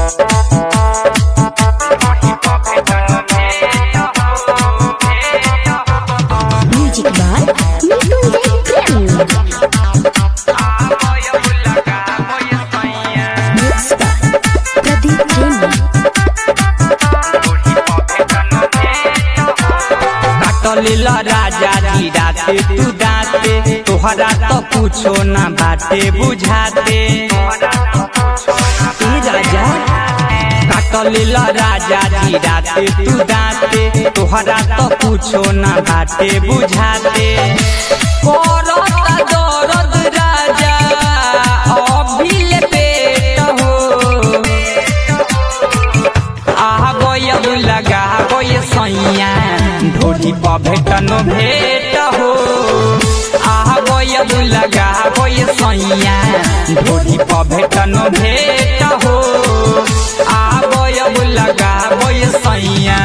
Music by Nikunjay Prem. Mixed by Pradeep Premi. काटलेला राजा जी राते तू दाते तोहरा तो कुछो ना बाटे बुझाते ए राजा काटलेला राजा जी राते तू दाते तोहरा तो कुछो ना बाटे बुझाते करता दर्द राजा अभिले पेट हो आहा गयब लगा गय सैया ढोली पर भेटन भेट हो आहा गयब लगा गय सैया ढोली पर भेटन भेट हो आहा गयब लगा गय सैया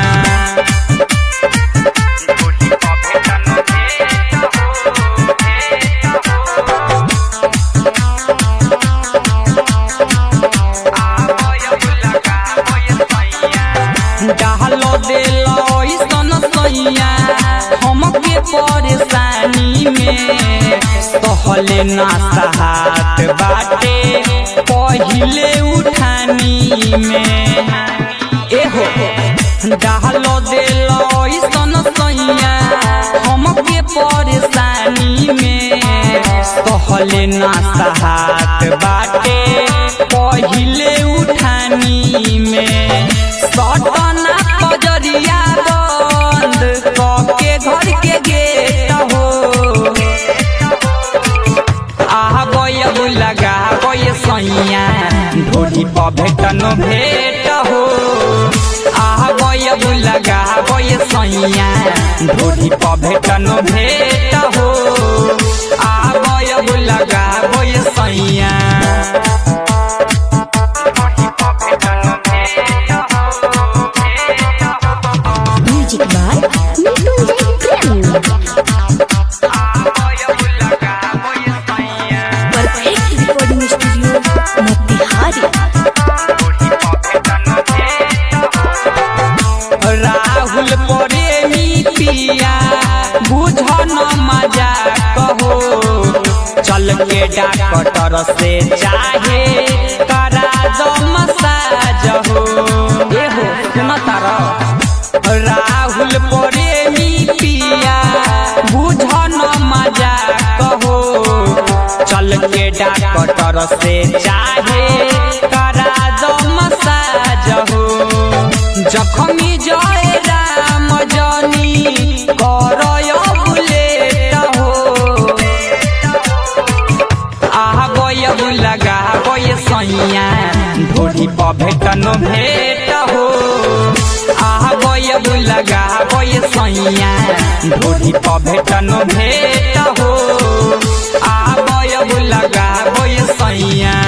डालो देलो ऐसन सैया हमके परेशानी में सहले ना सहात बाटे पहिले उठानी में एहो डालो देलो ऐसन सैया हमके परेशानी में सहले ना सहात बाटे पहिले उठानी में सटना कजरिया बंद कके घर के गेट हो आह गयब लगा गय सैया ढोली पर भेटन भेट हो आह गयब लगा गय सैया ढोली पर भेटन भेट हो आह गयब लगा गय सैया Music by Nikunjay Prem. Perfect recording studio, Motihari. Rahul प्रेमी पिया बुझन मजा कहो चल के डॉक्टर से चाहे करा दो मसाज हो ए हो सुन तारा राहुल प्रेमी पिया बुझन मजा कहो चल के डॉक्टर से चाहे करा दो मसाज हो जखमी जय राम जनी करय बुलेट हो आह गयब लगा गय सैया ढोली पर भेटन भेट हो आह गयब लगा गय सैया ढोली पर भेटन भेट हो आह गयब लगा गय सैया